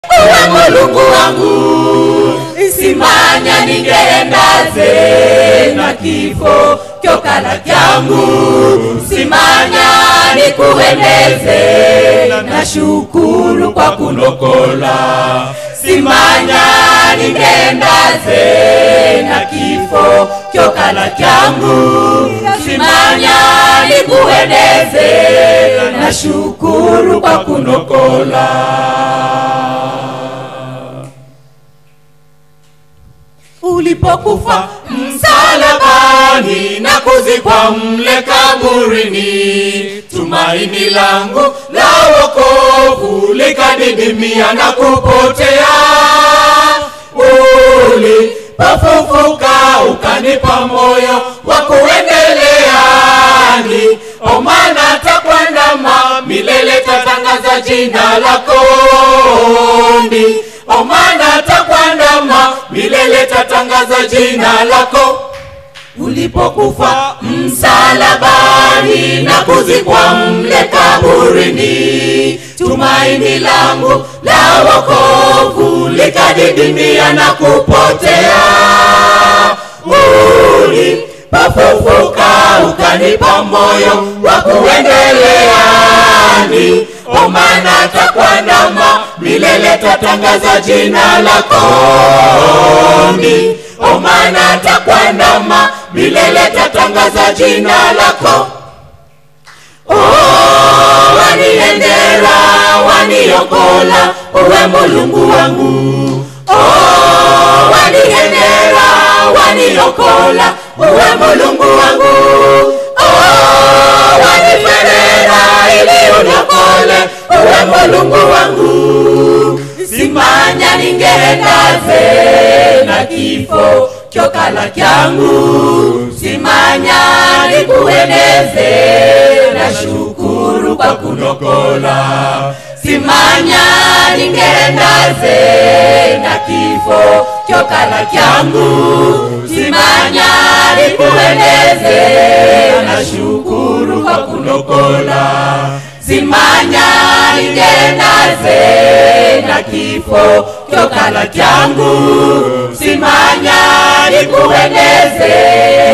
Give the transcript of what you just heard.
uwe mulungu wangu simanya ningendaze na kifo kyokala kyangu simanya nikuendeze na shukuru kwa kunokola simanya ningendaze na kifo kyokala kyangu simanya nikuendeze na shukuru kwa kunokola ulipokufa msalabani na kuzikwa mle kaburini, tumaini langu la wokovu likadidimia na kupotea. Ulipofufuka ukanipa moyo wa kuendelea, ni omana takwandama milele tatangaza jina lako ni omana takwandama milele tatangaza jina lako ulipokufa msalabani na kuzikwa mle kaburini tumaini langu la wokovu likadidimia na kupotea ulipofufuka ukanipa moyo wa kuendelea ni omana takwandama milele tatangaza jina lako ni omana takwandama milele tatangaza jina lako oh, waniendera waniokola uwe mulungu wangu oh, waniendera waniokola uwe mulungu wangu oh, waniferera ili uniokole uwe mulungu wangu simanya ningendaze na kifo kyokala kyangu simanya nikueneze na shukuru kwa kunokola simanya ningendaze na kifo kyokala kyangu simanya nikueneze na shukuru kwa kunokola simanya ningendaze na kifo kyokala kyangu simanya nikueneze